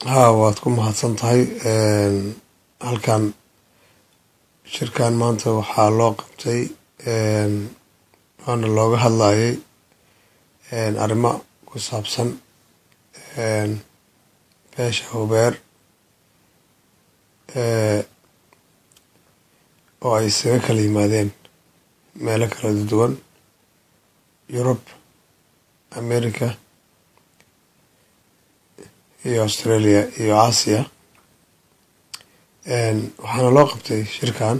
haa waad ku mahadsan tahay halkan shirkan maanta waxaa loo qabtay waana looga hadlayay arrimo ku saabsan beesha hubeer oo ay isaga kala yimaadeen meelo kala duwan yurub america iyo australia iyo aasiya waxaana loo qabtay shirkan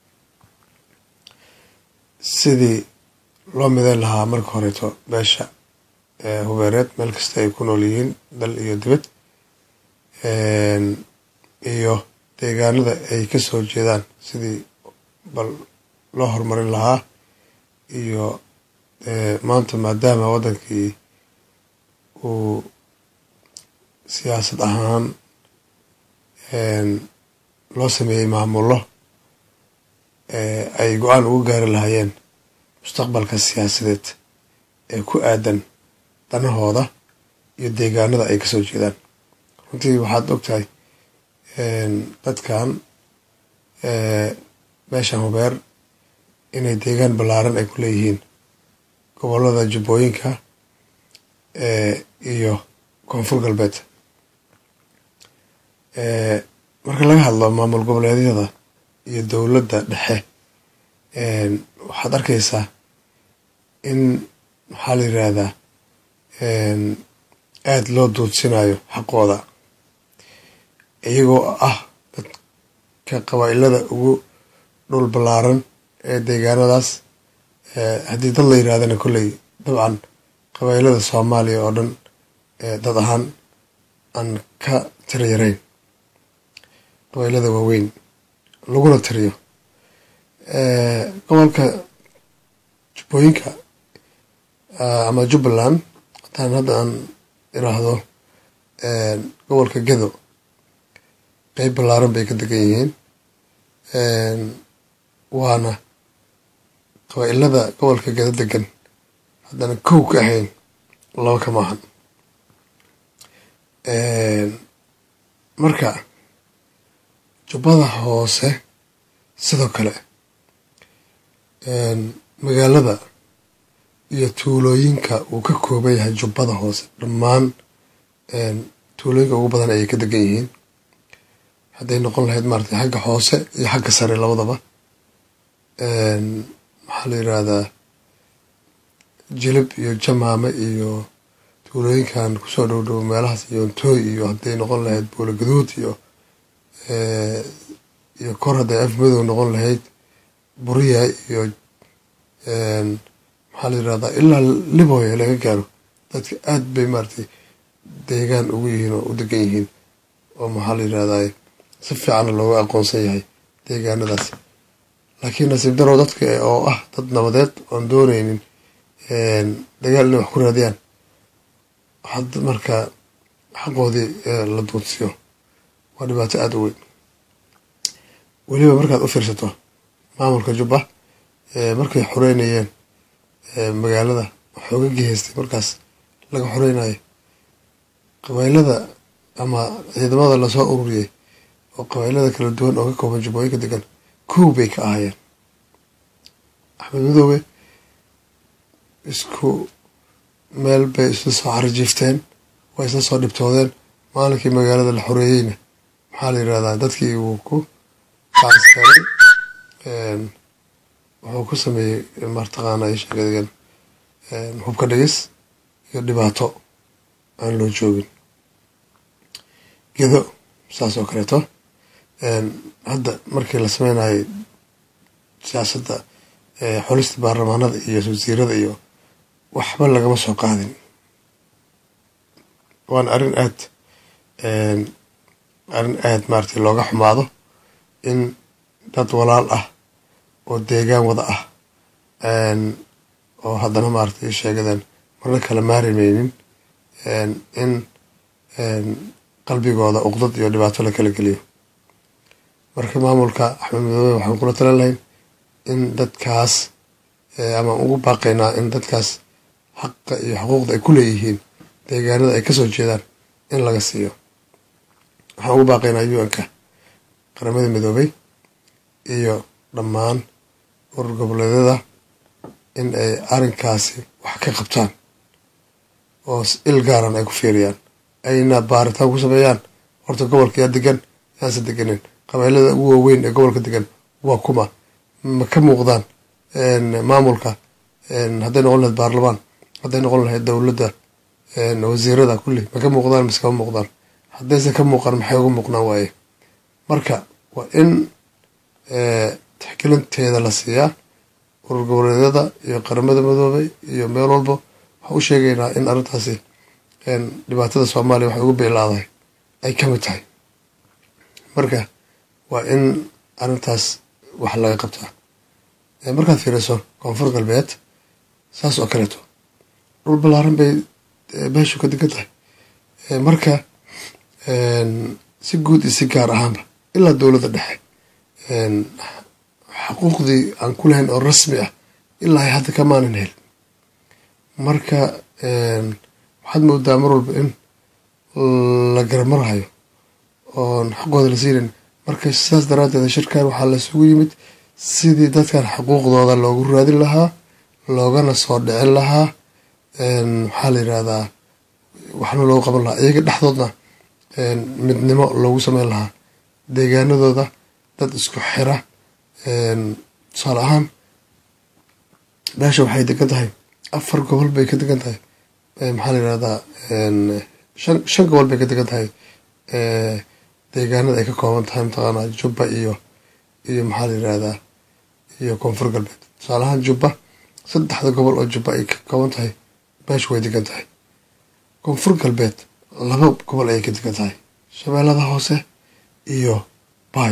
sidii loo midayn lahaa marka horeeto beesha hubeereed meel kasta ay ku nool yihiin dal iyo dibad iyo deegaanada ay ka soo jeedaan sidii bal loo horumarin lahaa iyo maanta maadaama waddankii uu siyaasad ahaan loo sameeyey maamullo ay go-aan ugu gaari lahaayeen mustaqbalka siyaasadeed ee ku aadan danahooda iyo deegaanada ay kasoo jeedaan runtii waxaad ogtahay dadkan beeshan hubeer inay deegaan ballaaran ay ku leeyihiin gobollada jubbooyinka iyo koonfur galbeed marka laga hadlo maamul goboleedyada iyo dowladda dhexe waxaad arkaysaa in maxaa la yiraahdaa aada loo duudsinayo xaqooda iyagoo ah dadka qabaa-ilada ugu dhul ballaaran ee deegaanadaas haddii dad la yirahdana kolley dabcan qabaa-ilada soomaaliya oo dhan dad ahaan aan ka tira yarayn qabaylada waaweyn laguna tiriyo gobolka jubbooyinka ama jubbaland hataan hadda aan iraahdo gobolka gedo qeyb ballaaran bay ka degan yihiin waana qabaa'ilada gobolka gedo degan haddana kow ka ahayn laba ka maahan marka jubbada hoose sidoo kale magaalada iyo tuulooyinka uu ka kooban yahay jubbada hoose dhammaan tuulooyinka ugu badan ayay ka degan yihiin hadday noqon lahayd maarata xagga hoose iyo xagga sare labadaba maxaa la yiraahdaa jilib iyo jamaame iyo tuulooyinkan kusoo dhow dhow meelahaas iyo ntooy iyo hadday noqon lahayd buula gaduud iyo iyo kor hadday af madow noqon lahayd buriya iyo maxaa la yirahdaa ilaa libooya laga gaaro dadka aad bay maaratay deegaan ugu yihiin oo u degan yihiin oo maxaa la yirahdaa si fiicanna looga aqoonsan yahay deegaanadaas laakiin nasiib darow dadka oo ah dad nabadeed oon dooneynin dagaal inay wax ku raadiyaan had marka xaqoodii la duudsiyo waa dhibaato aada u weyn weliba markaad u fiirsato maamulka jubba markay xoreynayeen magaalada waxooga gehaystay markaas laga xoreynayo qabaylada ama ciidamada lasoo ururiyey oo qabaylada kala duwan oo ka kooban jubbooyinka degan kow bay ka ahaayeen axmed madoobe isku meel bay isla soo xarijiifteen waa isla soo dhibtoodeen maalinkii magaalada la xoreeyeyna maxaa la yirahdaa dadkii wuu ku kaaskaray wuxuu ku sameeyey martaqaana sheegadegan hubka dhigis iyo dhibaato aan loo joogin gedo saas oo kaleeto hadda markii la sameynayay siyaasadda xulista baarlamaanada iyo wasiirada iyo waxba lagama soo qaadin waana arrin aad arrin aad maaragtay looga xumaado in dad walaal ah oo deegaan wada ah oo haddana maaragtay sheegadan marna kala maarimeynin in qalbigooda uqdad iyo dhibaato la kala geliyo marka maamulka axmed madoobe waxaan kula talan lahayn in dadkaas ama ugu baaqaynaa in dadkaas xaqa iyo xuquuqda ay ku leeyihiin deegaanada ay kasoo jeedaan in laga siiyo waxaan ugu baaqaynaa u-n-ka qaramada midoobay iyo dhammaan urur goboleedyada in ay arrinkaasi wax ka qabtaan oo il gaaran ay ku fiiriyaan ayna baaritaan ku sameeyaan horta gobolka yaa degan yaanse deganin qabailada ugu waaweyn ee gobolka degan waa kuma ma ka muuqdaan maamulka hadday noqon lahayd baarlamaan hadday noqon lahayd dowladda wasiirada kulli ma ka muuqdaan mise kama muuqdaan haddayse ka muuqan maxay uga muuqnaan waaye marka waa in tixgelinteeda la siiyaa urur goboleedyada iyo qaramada midoobay iyo meel walba waxaa u sheegaynaa in arrintaasi dhibaatada soomaaliya waxay ugu bilaadahay ay ka mid tahay marka waa in arrintaas wax laga qabtaa markaad fiiriso koonfur galbeed saas oo kaleeto dhul ballaaran bay beeshu ka degan tahay marka si guud iyo si gaar ahaanba ilaa dowladda dhexe xuquuqdii aan ku lahayn oo rasmi ah ilaa ay hadda kamaanan helin marka waxaad moodaa mar walba in la garamarahayo oon xaqooda la siinayn marka sidaas daraaddeed shirkan waxaa lasugu yimid sidii dadkan xuquuqdooda loogu raadin lahaa loogana soo dhicin lahaa maxaa la yidhahdaa waxna loogu qaban lahaa iyaga dhexdoodna midnimo loogu sameyn lahaa deegaanadooda dad isku xira tusaale ahaan beesha waxay degan tahay afar gobol bay ka degan tahay maxaa la yidhahdaa shan shan gobol bay ka degan tahay deegaanada ay ka kooban tahay mataqaanaa jubba iyo iyo maxaa la yidhahdaa iyo koonfur galbeed tusaale ahaan jubba saddexda gobol oo jubba ay ka kooban tahay beesha way degan tahay koonfur galbeed laba gobol ayay ka degan tahay shabeellada hoose iyo baay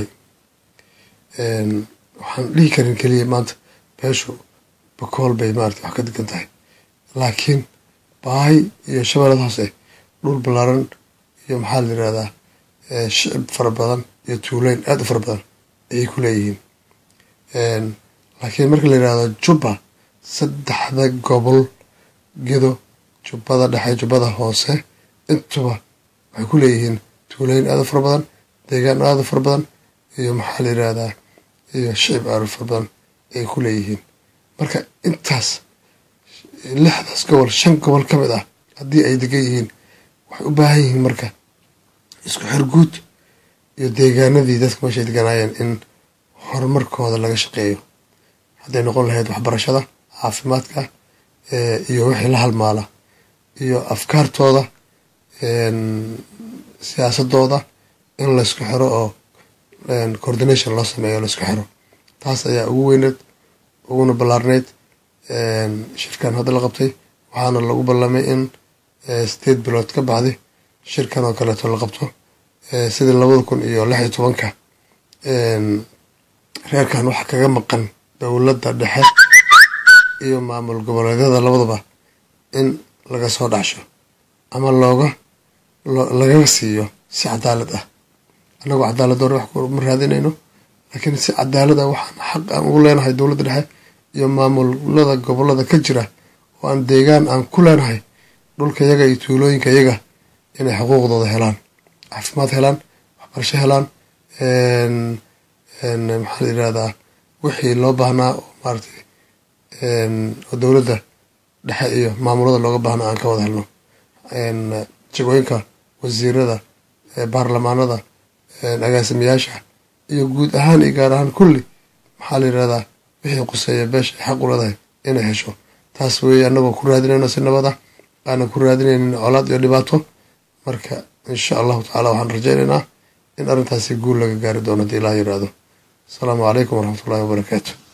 waxaan dhihi karin keliya maanta beeshu bakool bay maarata wax ka degan tahay laakiin baay iyo shabeellada hoose dhul ballaaran iyo maxaa la yirahdaa shicib fara badan iyo tuuleyn aada u fara badan ayay ku leeyihiin laakiin marka la yirahdo jubba saddexda gobol gedo jubbada dhexe jubbada hoose intuba waxay ku leeyihiin tuuleyn aada u fara badan deegaan aada u fara badan iyo maxaa la yirahdaa iyo shicib aada u fara badan ayay ku leeyihiin marka intaas lixdaas gobol shan gobol ka mid ah haddii ay degan yihiin waxay u baahan yihiin marka isku xirguud iyo deegaanadii dadka meeshay deganaayeen in horumarkooda laga shaqeeyo hadday noqon lahayd waxbarashada caafimaadka iyo wixii la halmaala iyo afkaartooda siyaasadooda in laysku xiro oo coordination loo sameeyo laysku xiro taas ayaa ugu weyneed uguna ballaarneyd shirkan hadda la qabtay waxaana lagu ballamay in sideed bilood ka baxday shirkan oo kaleeto la qabto sidii labada kun iyo lix iyo tobanka reerkan waxaa kaga maqan dowladda dhexe iyo maamul goboleedyada labadaba in laga soo dhacsho ama looga lagaga siiyo si cadaalad ah annagoo cadaalad doona wax ma raadinayno laakiin si cadaalad ah waxaan xaq aan ugu leenahay dowladda dhexe iyo maamulada gobolada ka jira oo aan deegaan aan ku leenahay dhulka yaga iyo tuulooyinka yaga inay xuquuqdooda helaan caafimaad helaan waxbarasho helaan maxaa la yirahdaa wixii loo baahnaa oo maaratay oo dowladda dhexe iyo maamulada looga baahnaa aan ka wada helno jagooyinka wasiirada baarlamaanada agaasimayaasha iyo guud ahaan iyo gaar ahaan kulli maxaa la yirahdaa wixii quseeya beesha ay xaq u leedahay inay hesho taas weeye annagoo ku raadinayno si nabad ah aanan ku raadinaynin colaad iyo dhibaato marka insha allahu tacala waxaan rajaynaynaa in arrintaasi guul laga gaari doono haddii ilaah yiraahdo asalaamu calaykum waraxmatullahi wabarakaatu